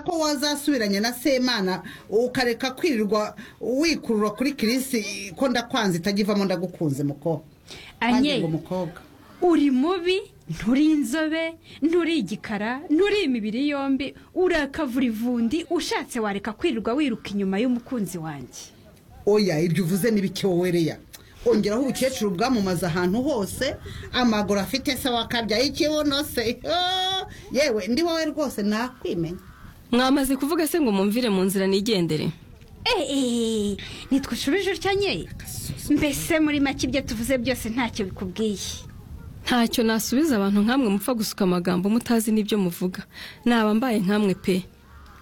ko wazasubiranya na semana ukareka kwirirwa wikurura kuri kirisi ko ndakwanze itajya ivamo ndagukunze mukobwa anye ngo mukobwa uri mubi nturi inzobe nturi igikara nturi imibiri yombi urakavura ivundi ushatse wareka kwirirwa wiruka inyuma y'umukunzi wanjye oya iryo uvuze n'ibiki wowe reya ongeraho ubukecuru bwamamaza ahantu hose amaguru afite se wakabyaye ikibuno se yoo! yewe ndi wowe rwose nakwimenya mwamaze kuvuga se ngo mumvire mu nzira nigendere eee ntitwushubije utya nye mbese muri make ibyo tuvuze byose ntacyo bikubwiye ntacyo nasubiza abantu nk'amwe mupfa gusuka amagambo mutazi n'ibyo muvuga naba mbaye nk'amwe pe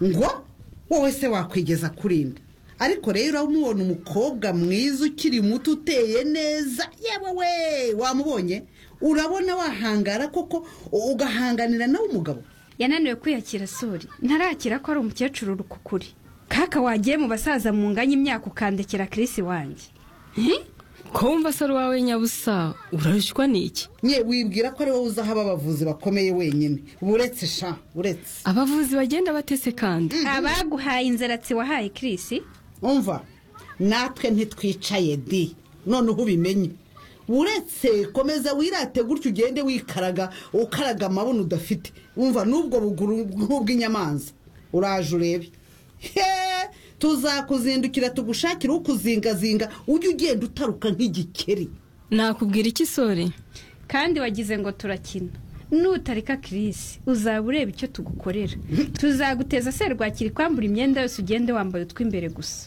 ngo wowe se wakwigeza kuri nde ariko rero uramubona umukobwa mwiza ukiri muto uteye neza yewe we wamubonye urabona wahangara koko ugahanganira nawe umugabo yananiwe kwiyakira suri ntarakira ko ari umukecuru rukukuri kaka wagiye mu basaza mu nganya imyaka ukandekera kirisi wanjye ko wumva se ari uwawe nyabusa urarushywa n'iki nye wibwira ko ari wowe uzaho ababavuzi bakomeye wenyine buretse sha buretse abavuzi bagenda batese kandi abaguhaye inzaratsi wahaye kirisi umva natwe ntitwicaye di noneho ubimenye uretse komeza wirate gutyo ugende wikaraga ukaraga amabuno udafite umva n'ubwo buguru nk'ubw'inyamanza uraje urebe he tuzakuzindukira tugushakire ukuzingazinga ujye ugenda utaruka nk'igikeri nakubwira iki sore kandi wagize ngo turakina nutareka kirisi uzaba ureba icyo tugukorera tuzaguteza serwakira ikwambura imyenda yose ugende wambaye utw'imbere gusa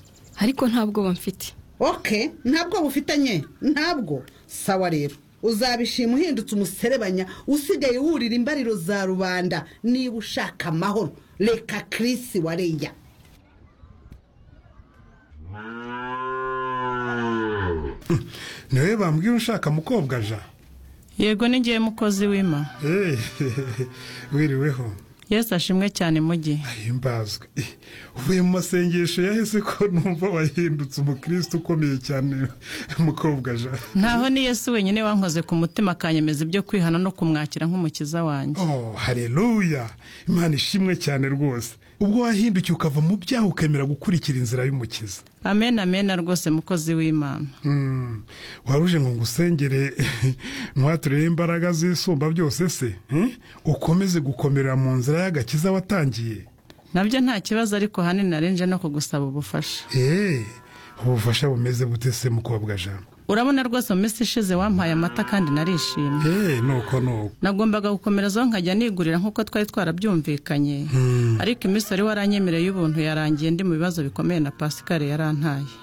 ariko nta bwoba mfite oke ntabwo bufitanye ntabwo sawa rero uzabishima uhindutse umuserebanya usigaye wurira imbariro za rubanda niba ushaka amahoro reka kirisi wareya niwe bambwira ushaka mukobwa ja yego n'igihe mukozi w'ima Eh, wiriweho yesu ashimwe cyane mugi ahimbazwe Eh, uvuye mu masengesho yahise ko numva wahindutse umukristo ukomeye cyane mukobwa ja ntaho ni yesu wenyine wankoze ku mutima akanyemeza ibyo kwihana no kumwakira nk'umukiza wanjye oh haleluya imana ishimwe cyane rwose ubwo wahindukiye ukava mu byaha ukemera gukurikira inzira y'umukiza amen amen rwose mukozi w'imana Mm, waruje ngo ngusengere ntiwaturere imbaraga z'isumba byose se eh? ukomeze gukomera mu nzira y'agakiza watangiye nabyo nta kibazo ariko ahanini narinje no kugusaba ubufasha Eh, ubufasha bumeze bute se mukobwa jana urabona rwose mu minsi ishize wampaye amata kandi narishimye Eh, nuko nuko nagombaga gukomerezaho nkajya nigurira nk'uko twari twarabyumvikanye ariko iminsi wari waranyemereye y'ubuntu yarangiye ndi mu bibazo bikomeye na pasikari yarantaye